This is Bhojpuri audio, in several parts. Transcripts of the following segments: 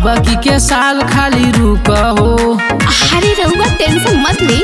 की के साल खाली रुक हो अरे रउआ टेंशन मत ली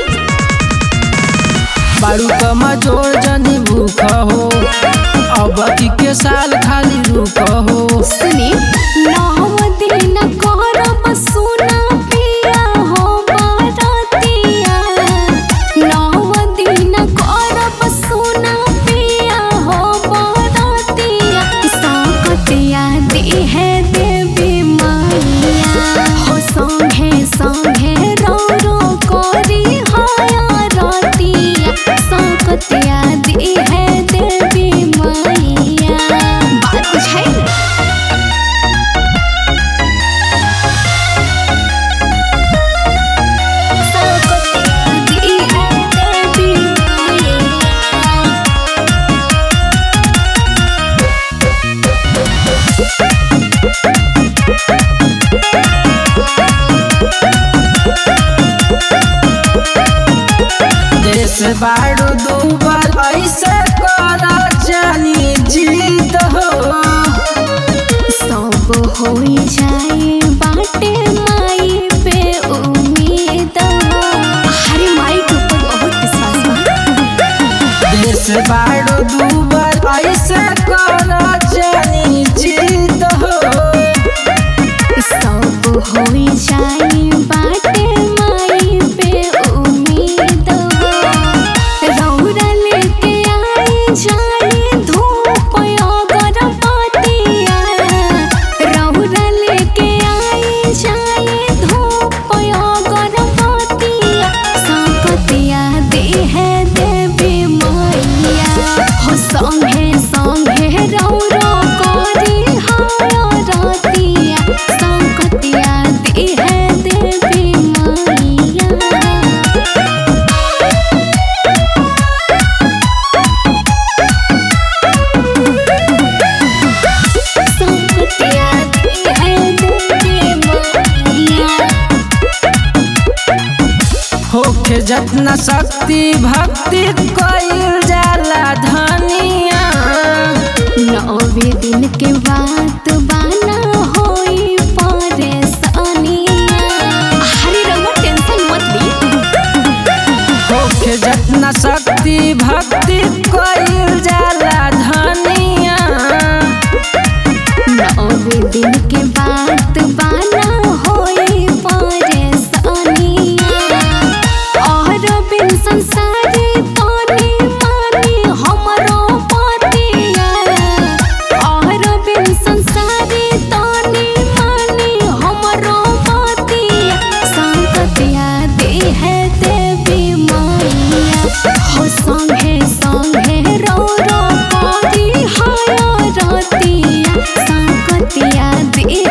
बारू कमा जोर जनी भूख हो अब की के साल खाली रुक हो सुनी नौ दिन करब सोना पिया हो बारतिया नौ दिन करब सोना पिया हो बारतिया संकटिया देहे देवी मैया हो संगे संगे रो रो करी हाया रतिया संकटिया देहे देवी मैया बात बुझाई देश बारू दूबर ऐसे करा जानी जीत हो सब होई जाए बाटे माई पे उम्मीद हरे माई के ऊपर बहुत विश्वास बा देश बारू दूबर ऐसे करा जानी जीत हो सब होई जाए बाटे माई पे उम्मीद रौरा लेके आई जाए धूप अगरबत्तिया रौरा लेके आई जाए धूप अगरबत्तिया संपतिया देहे देवी मैया हो संगे संगे रौरो करी हाया रतिया संकतिया देहे देवी मैया संकतिया देहे देवी मैया होके जतना शक्ति भक्ति कइल जाला धनिया नौवे दिन के बात बाना होई परेशानिया अरे रउआ टेंशन मत ली होके जतना शक्ति भक्ति कइल जाला धनिया नौवे दिन के बात बाना होई परेशानिया और बिन संसारी तोनी मानी हमरो पतिया और बिन संसारी तोनी मानी हमरो पतिया संकतिया देहे देवी मैया हो संगे संगे रो रो करी हाया रतिया संकतिया दे